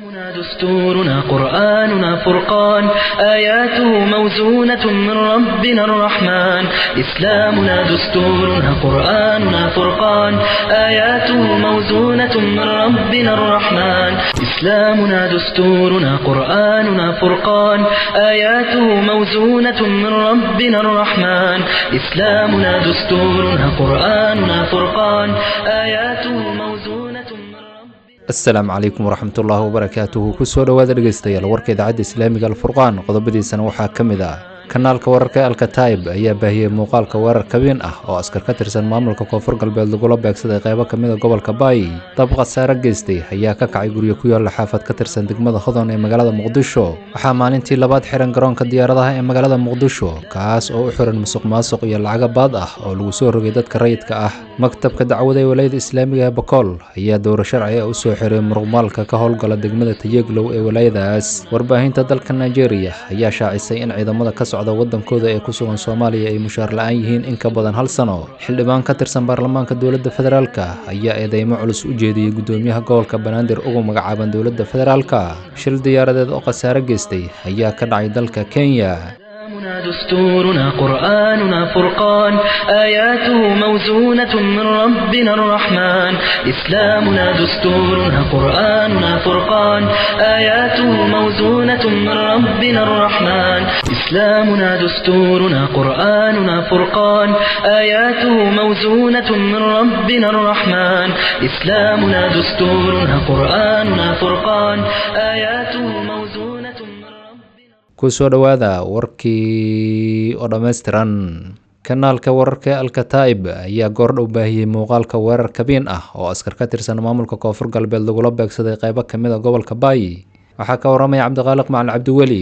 إسلامنا دستورنا قرآننا فرقان آياته موزونة من ربنا الرحمن إسلامنا دستورنا قرآننا فرقان آياته موزونة من ربنا الرحمن إسلامنا دستورنا قرآننا فرقان آياته موزونة من ربنا الرحمن إسلامنا دستورنا قرآننا فرقان آياته موزونة من ربنا asalaamu calaykum waraxmatullaahi wabarakaatuhu kusoo dhowaada dhegeystayaal warka idaacadda islaamiga alfurqaan qodobadiisana waxaa ka mid ah kanaalka wararka ee alkataib ayaa baahiyey muuqaalka weerar kabeen ah oo askar ka tirsan maamulka koonfur galbeed lagula beegsaday qeybo ka mida gobolka baay dab khasaare geystay ayaa ka kacay guryo ku yaalla xaafad ka tirsan degmada hodon ee magaalada muqdisho waxaa maalintii labaad xiran garoonka diyaaradaha ee magaalada muqdisho kaas oo u xiran musuq maasuq iyo lacaga baad ah oo lagu soo rogay dadka rayidka ah maktabka dacwada ee walaayada islaamiga ee bakool ayaa dowro sharci ah u soo xiray muruqmaalka ka howlgala degmada tayeglow ee walaayadaas warbaahinta dalka nigeria ayaa shaacisay in ciidamada ka socda wadankooda ee ku sugan soomaaliya ay mushaar la-aan yihiin in ka badan hal sano xildhibaan ka tirsan baarlamaanka dowladda federaalka ayaa eedeymo culus u jeediyey gudoomiyaha gobolka banaadir ugu magacaaban dowladda federaalka shil diyaaradeed oo khasaare geystay ayaa ka dhacay dalka kenya إسلامنا دستورنا قرآننا فرقان آياته موزونة من ربنا الرحمن إسلامنا دستورنا قرآننا فرقان آياته موزونة من ربنا الرحمن إسلامنا دستورنا قرآننا فرقان آياته موزونة من ربنا الرحمن إسلامنا دستورنا قرآننا فرقان آياته موزونة من ربنا kusoo dhowaada warkii oo dhammaystiran kanaalka wararka ee alkataib ayaa goordhow baahiyey muuqaalka weerar kabiin ah oo askar ka tirsan maamulka koonfur galbeed lagula beegsaday qeybo ka mid a gobolka baay waxaa ka waramaya cabdiqaaliq macalin cabdiweli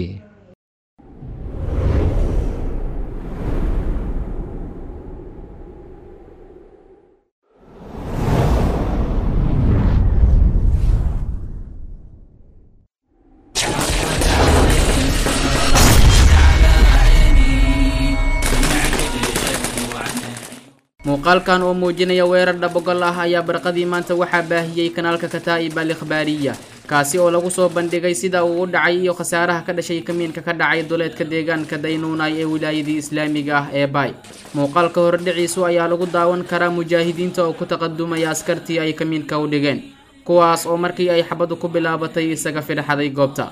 muuqaalkan oo muujinaya weerar dhabogol ah ayaa barqadii maanta waxaa baahiyey kanaalka kataa'ib al ikhbaariya kaasi oo lagu soo bandhigay sida uu u dhacay iyo khasaaraha ka dhashay kamiinka ka dhacay duleedka deegaanka daynuunay ee wilaayadii islaamiga ah ee baay muuqaalka hordhiciisu ayaa lagu daawan karaa mujaahidiinta oo ku taqadumaya askartii ay kamiinka u dhigeen kuwaas oo markii ay xabadu ku bilaabatay isaga fidhaxaday goobta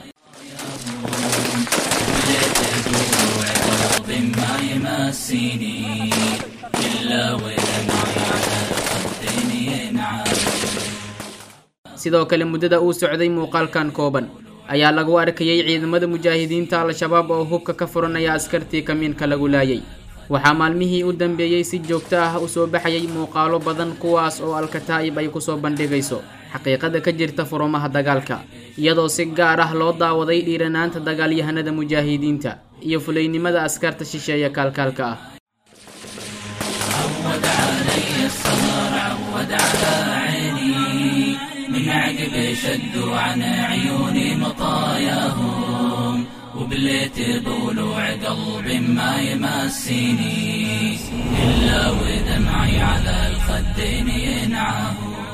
sidoo kale muddada uu socday muuqaalkan kooban ayaa lagu arkayay ciidamada mujaahidiinta al-shabaab oo hubka ka furanaya askartii kamiinka lagu laayay waxaa maalmihii u dambeeyey si joogto ah u soo baxayay muuqaalo badan kuwaas oo alkataa'ib ay kusoo bandhigayso xaqiiqada ka jirta furumaha dagaalka iyadoo si gaar ah loo daawaday dhiiranaanta dagaalyahanada mujaahidiinta iyo fulaynimada askarta shisheeya kaalkaalka ah من عقب شدوا عن عيوني مطاياهم وبليت بولوع قلب ما يمسيني إلا ودمعي على الخدين ينعاه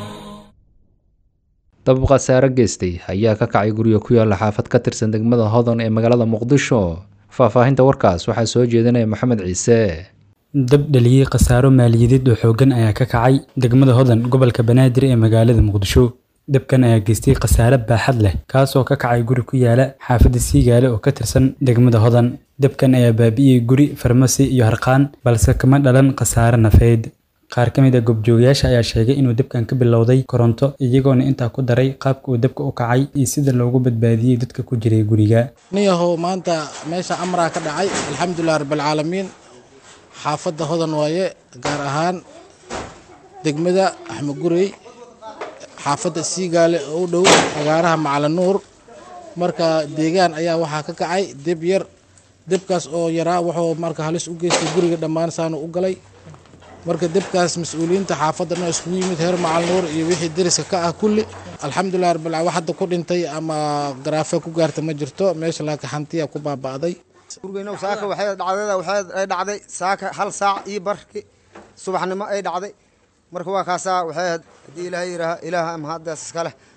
dab khasaare geystay ayaa ka kacay guryo ku yaalla xaafad ka tirsan degmada hodon ee magaalada muqdisho faahfaahinta warkaas waxaa soo jeedinaya maxamed ciise dab dhaliyey khasaaro maaliyadeed oo xooggan ayaa ka kacay degmada hodan gobolka banaadir ee magaalada muqdisho dabkan ayaa geystay khasaare baaxad leh kaasoo ka kacay guri ku yaala xaafadda siigaale oo ka tirsan degmada hodan dabkan ayaa baabi'iyey guri farmasi iyo harqaan balse kama dhalan khasaare nafeed qaar ka mid a goobjoogayaasha ayaa sheegay inuu dabkan ka bilowday koronto iyagoona intaa ku daray qaabka uu dabka u kacay iyo sida loogu badbaadiyey dadka ku jiray guriga niyahow maanta meesha amraa ka dhacay alxamdulilah rabbilcaalamiin xaafadda hodan waaye gaar ahaan degmada axmed gurey xaafadda siigaale oo u dhow fagaaraha macalinuur marka deegaan ayaa waxaa ka kacay deb yar debkaas oo yaraa wuxuu marka halis u geystay guriga dhammaan saanu u galay marka debkaas mas-uuliyiinta xaafadana iskugu yimid heer macalinuur iyo wixii deriska ka ah kulli alxamdulilah rabbil wax hadda ku dhintay ama garaafe ku gaarta ma jirto meesha laakiin hantiya ku baaba'day gurigeyna saaka waxay dhacdada waxay ay dhacday saaka hal saac iyo barki subaxnimo ay dhacday marka waa kaasaa waxay ahayd haddii ilaahay yidhaaha ilaaha ama haddaas iska leh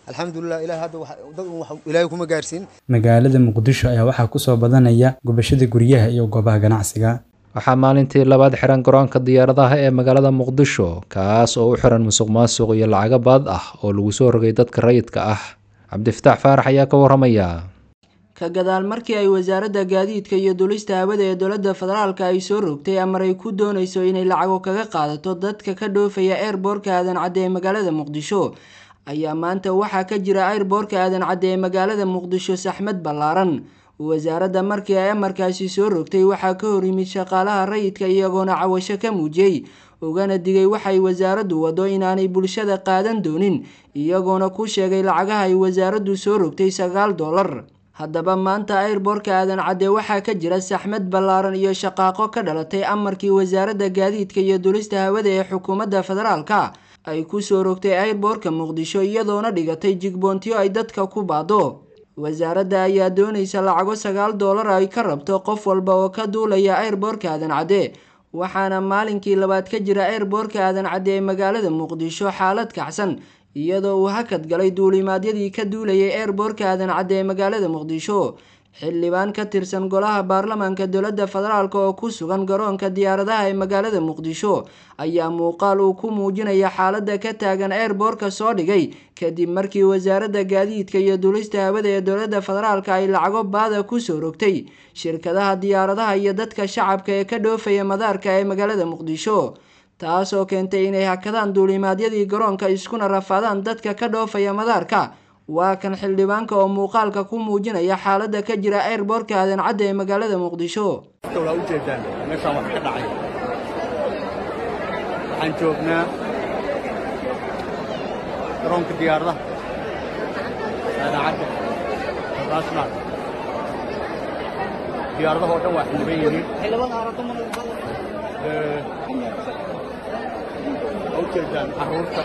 alxamdulilah ilaah hadda dad un wax ilaahay kuma gaarsiin magaalada muqdisho ayaa waxaa kusoo badanaya gubashada guryaha iyo goobaha ganacsiga waxaa maalintii labaad xiran garoonka diyaaradaha ee magaalada muqdisho kaas oo u xiran musuq maasuq iyo lacago baad ah oo lagu soo rogay dadka rayidka ah cabdifataax faarax ayaa ka waramaya ka gadaal markii ay wasaaradda gaadiidka iyo dulista hawada ee dowladda federaalka ay soo rogtay amar ay ku doonayso inay lacago kaga qaadato dadka ka dhoofaya eerboorka aadan cadde ee magaalada muqdisho ayaa maanta waxaa ka jira eerboorka aadan cadde ee magaalada muqdisho saxmad ballaaran wasaaradda markii ay amarkaasi soo rogtay waxaa ka hor yimid shaqaalaha rayidka iyagoona cawasho ka muujiyey ugana digay waxay wasaaraddu wado inaanay bulshada qaadan doonin iyagoona ku sheegay lacagaha ay wasaaraddu soo rogtay sagaal dollar haddaba maanta airboorka aadan cadde waxaa ka jira saxmad ballaaran iyo shaqaaqo ka dhalatay amarkii wasaaradda gaadiidka iyo dulista hawada ee xukuumadda federaalka ay ku soo rogtay airboorka muqdisho iyadoona dhigatay jigboontiyo ay dadka ku baado wasaaradda ayaa doonaysa lacago sagaal doolar ay ka rabto qof walba oo ka duulaya airboorka aadan cadde waxaana maalinkii labaad ka jira airboorka aadan cadde ee magaalada muqdisho xaalad kacsan iyadoo uu hakad galay duulimaadyadii ka duulayay airboorka aadan cadde ee magaalada muqdisho xildhibaan ka tirsan golaha baarlamaanka dowladda federaalk oo ku sugan garoonka diyaaradaha ee magaalada muqdisho ayaa muuqaal uu ku muujinaya xaaladda ka taagan airboorka soo dhigay kadib markii wasaaradda gaadiidka iyo dulista hawada ee dowladda federaalka ay lacago baada kusoo rogtay shirkadaha diyaaradaha iyo dadka shacabka ee ka dhoofaya madaarka ee magaalada muqdisho taas oo keentay inay hakadaan duulimaadyadii garoonka iskuna rafaadaan dadka ka dhoofaya madaarka waa kan xildhibaanka oo muuqaalka ku muujinaya xaaladda ka jira airboorka aadan cadde ee magaalada muqdisho waa ujeedaan meeshaan wax ka dhacay waxaan joognaa garoonka diyaaradaha aadan cadde international diyaaradaha oo dhan waa xildhiban yihiin waa ujeedaan carruurta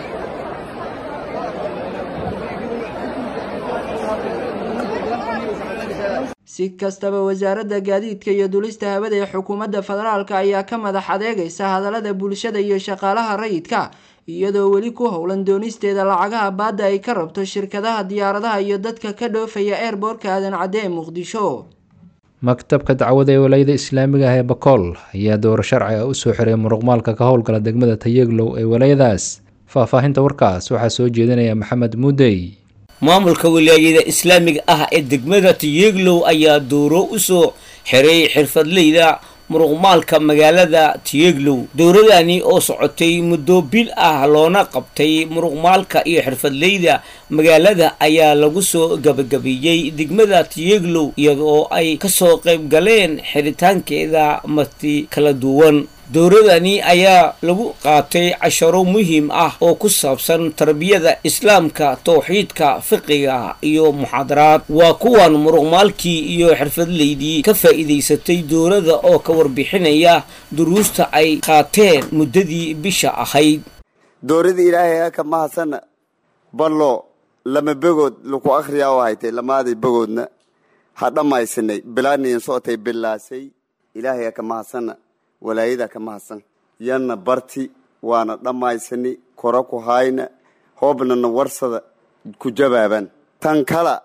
si kastaba wasaaradda gaadiidka iyo dulista hawada ee xukuumadda federaalka ayaa ka madax adeegaysa hadallada bulshada iyo shaqaalaha rayidka iyadoo weli ku howlan doonisteeda lacagaha baadda ay ka rabto shirkadaha diyaaradaha iyo dadka ka dhoofaya airboorka aadan cadde ee muqdisho maktabka dacwada ee walayada islaamiga ah ee bakool ayaa dowro sharci ah usoo xiray muruqmaalka ka howlgala degmada tayeglow ee walayadaas faahfaahinta warkaas waxaa soo jeedinaya maxamed muudey maamulka wilaayada islaamiga ah ee degmada tiyeglow ayaa dooro u soo xiray xirfadleyda muruqmaalka magaalada tiyeglow dowradani oo socotay muddo bil ah loona qabtay muruqmaalka iyo xirfadleyda magaalada ayaa lagu soo gabagabeeyey degmada tiyeglow iyadoo ay kasoo qayb galeen xiritaankeeda marti kala duwan dowradani ayaa lagu qaatay casharo muhiim ah oo ku saabsan tarbiyada islaamka towxiidka fiqiga iyo muxaadaraad waa kuwan muruqmaalkii iyo xirfadleydii ka faa'iidaysatay dowladda oo ka warbixinaya duruusta ay qaateen muddadii bisha ahayd dowradii ilaahay ka mahadsana ballo lama begood laku akhriyaa oo haytay lamaaday begoodna ha dhammaysanay bilaaniin socotay bilaasay ilaahay ka mahadsana walaayada ka mahadsan yanna barti waana dhammaysani kora ku hayna hoobnana warsada ku jabaaban tan kala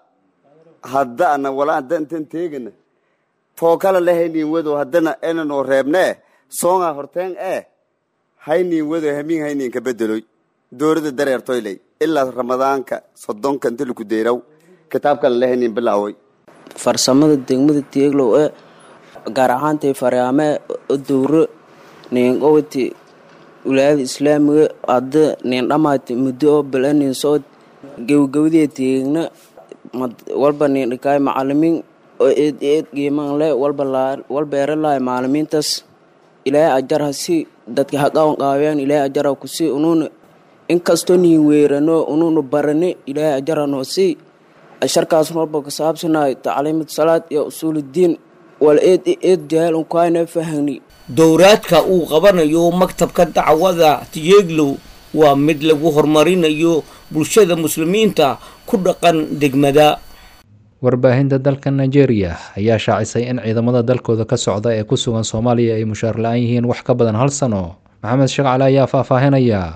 haddana wala haddan tan teegana too kala la haynin wado haddana enanoo reebnee soonga horteen ee haynin wado hamiin haynin ka bedeloy dowladda dareertoyley ilaa ramadaanka soddonka inta laku deeraw kitaabkala la haynin bilaawoy farsamada degmada teeglow ee gaar ahaantay faryaame dowro niinqowti wilaayada islaamiga hadda niin dhamaati muddo oo bala niin soo gawgawdee teegna walba niin dhikaay macalimiin oo eed eed qiiman le walba walba eralaay maalimiintaas ilaahay ajar ha si dadka ha qawan qaawiyaan ilaahay ajar ha kusi unuuna inkastoo niin weerano unuuna barane ilaahay ajar ha noo sii asharkaas walba ka saabsanaay tacliimad salaad iyo usuuluddiin wal eed eed jahaal unkaana fahani dowraadka uu qabanayo maktabka dacwada tiyeglow waa mid lagu horumarinayo bulshada muslimiinta ku dhaqan degmada warbaahinta dalka nigeria ayaa shaacisay in ciidamada dalkooda ka socda ee ku sugan soomaaliya ay mushaar la-aan yihiin wax ka badan hal sano maxamed sheekh cali ayaa faahfaahinaya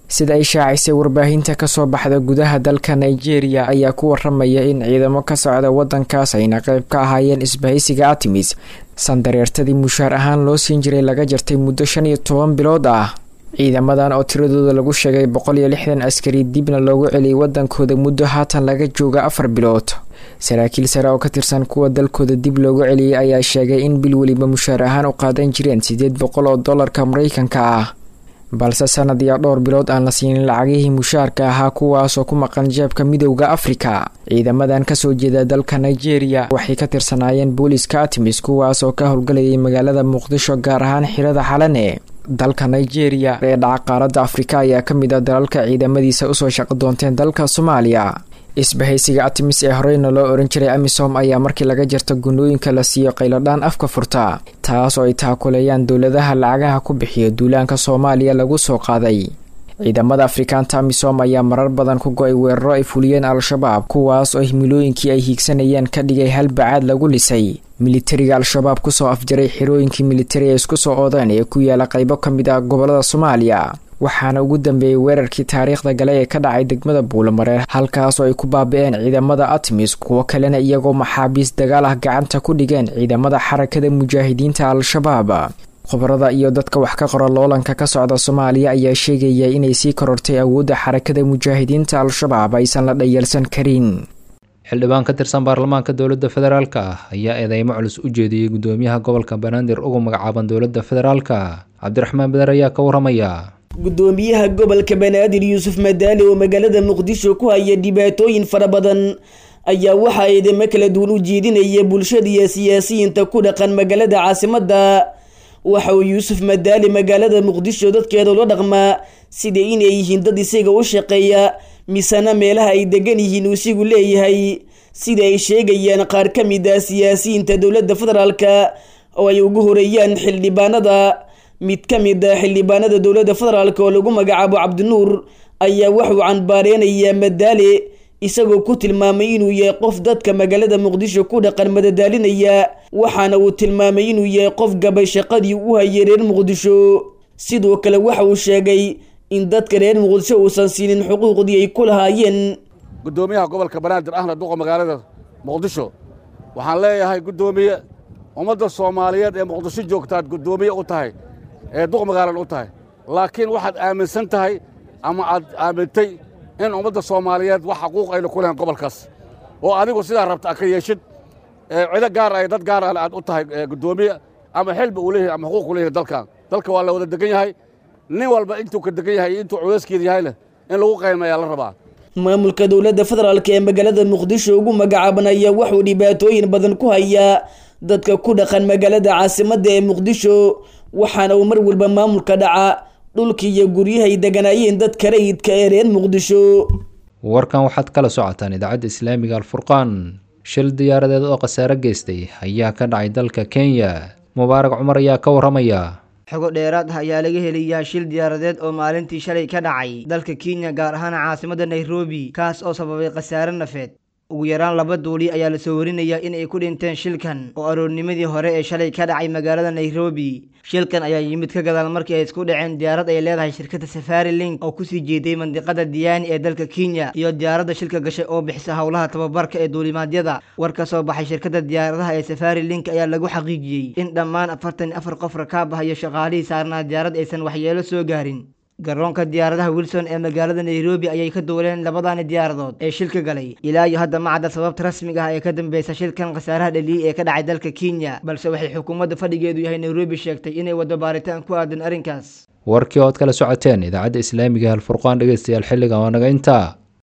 sida ay shaacisay warbaahinta kasoo baxda gudaha dalka nigeria ayaa ku waramaya in ciidamo ka socda wadankaas ayna qeyb ka ahaayeen isbahaysiga artemis sandareertadii mushaar ahaan loo siin jiray laga jartay muddo shan iyo toban bilood ah ciidamadan oo tiradooda lagu sheegay boqol iyo lixdan askari dibna loogu celiyay wadankooda muddo haatan laga jooga afar bilood saraakiil sare oo ka tirsan kuwa dalkooda dib loogu celiyay ayaa sheegay in bil weliba mushaar ahaan u qaadan jireen siddeed boqol oo dollarka mareykanka ah balse sanad iyo dhowr bilood aan la siinin lacagihii mushaarka ahaa kuwaasoo ku maqan jeebka midowda afrika ciidamadan kasoo jeeda dalka nigeria waxay ka tirsanaayeen booliska artemis kuwaas oo ka howlgalayay magaalada muqdisho gaar ahaan xirada xalane dalka nigeria ee dhaca qaaradda afrika ayaa ka mid ah dalalka ciidamadiisa usoo shaqo doonteen dalka soomaaliya isbahaysiga artemis ee horeyna loo oran jiray amisom ayaa markii laga jarta gunooyinka la siiyo qayladhaan afka furta taas oo ay taakuleeyaan dowladaha lacagaha ku bixiya duulaanka soomaaliya lagu soo qaaday ciidamada afrikaanta amisom ayaa marar badan ku go-ay weeraro ay fuliyeen al-shabaab kuwaas oo himilooyinkii ay hiigsanayeen ka dhigay hal bacaad lagu lisay militariga al-shabaab kusoo afjaray xirooyinkii militari ay isku soo oodeen ee ku yaala qaybo ka mid ah gobolada soomaaliya waxaana ugu dambeeyey weerarkii taariikhda gale ee ka dhacay degmada buulamareer halkaas oo ay ku baabi-een ciidamada artemis kuwo kalena iyagoo maxaabiis dagaal ah gacanta ku dhigeen ciidamada xarakada mujaahidiinta al-shabaab khubarada iyo dadka wax ka qora loolanka ka socda soomaaliya ayaa sheegaya inay sii korortay awoodda xarakada mujaahidiinta al-shabaab aysan la dhayalsan karin xildhibaan ka tirsan baarlamaanka dowladda federaalk ah ayaa eedeymo culus u jeediyey gudoomiyaha gobolka banaadir ugu magacaaban dowladda federaalka cabdiraxmaan bader ayaa ka waramaya gudoomiyaha gobolka banaadir yuusuf madaali oo magaalada muqdisho ku haya dhibaatooyin fara badan ayaa waxaa eedeymo kala duwan u jeedinaya bulshada iyo siyaasiyiinta ku dhaqan magaalada caasimadda waxa uu yuusuf madaali magaalada muqdisho dadkeeda ula dhaqmaa sida inay yihiin dad isaga u shaqeeya misena meelaha ay degan yihiin uu isigu leeyahay sida ay sheegayaan qaar ka mid ah siyaasiyiinta dowladda federaalka oo ay ugu horeeyaan xildhibaanada mid ka mid ah xildhibaanada dowladda federaalk oo lagu magacaabo cabdinuur ayaa wuxuu canbaareynayaa madaale isagoo ku tilmaamay inuu yahay qof dadka magaalada muqdisho ku dhaqan madadaalinaya waxaana uu tilmaamay inuu yahay qof gabay shaqadii u hayay reer muqdisho sidoo kale waxa uu sheegay in dadka reer muqdisho uusan siinin xuquuqdii ay ku lahaayeen gudoomiyaha gobolka banaadir ahna duqa magaalada muqdisho waxaan leeyahay guddoomiye ummadda soomaaliyeed ee muqdisho joogtaad guddoomiye u tahay ee duq magaalan u tahay laakiin waxaad aaminsan tahay ama aad aamintay in ummadda soomaaliyeed wax xaquuq ayna ku lehen gobolkaas oo adigu sidaa rabta a ka yeeshid cido gaar ay dad gaar ale aad u tahay guddoomiye ama xilba uu leeyahay ama xuquuq u leeyahay dalkan dalka waa la wada degan yahay nin walba intuu ka degan yahay iyo intuu culeyskeeda yahayna in lagu qaymayaa la rabaa maamulka dowladda federaalk ee magaalada muqdisho ugu magacaaban ayaa wuxuu dhibaatooyin badan ku hayaa dadka ku dhaqan magaalada caasimadda ee muqdisho waxaana uu mar walba maamulka dhaca dhulkii iyo guryahay deganaayeen dadka rayidka ee reer muqdisho warkan waxaad kala socotaan idaacadda islaamiga alfurqaan shil diyaaradeed oo khasaare geystay ayaa ka dhacay dalka kenya mubaarak cumar ayaa ka waramaya xogo dheeraad ah ayaa laga helayaa shil diyaaradeed oo maalintii shalay ka dhacay dalka kenya gaar ahaan caasimadda nairobi kaas oo sababay khasaare nafeed ugu yaraan laba duuli ayaa lasoo warinayaa in ay ku dhinteen shilkan oo aroornimadii hore ee shalay ka dhacay magaalada nairobi shilkan ayaa yimid ka gadaal markii ay isku dhaceen diyaarad ay leedahay shirkadda safari link oo kusii jeeday mandiqada diyaani ee dalka kenya iyo diyaaradda shilka gashay oo bixisa howlaha tababarka ee duulimaadyada war ka soo baxay shirkadda diyaaradaha ee safari link ayaa lagu xaqiijiyey in dhammaan afartan afar qof rakaab ah iyo shaqaalihii saarnaa diyaarad aysan waxyeelo soo gaarin garoonka diyaaradaha wilson ee magaalada nairobi ayay ka duuleen labadaani diyaaradood ee shilka galay ilaa iyo hadda ma cadda sababta rasmiga ah ee ka dambeysa shilkan khasaaraha dhaliyey ee ka dhacay dalka kenya balse waxay xukuumadda fadhigeedu yahay nairobi sheegtay inay waddo baaritaan ku aadan arrinkaas warkii ood kala socoteen idaacadda islaamiga halfurqaan dhegeystayaal xilligan waa naga intaa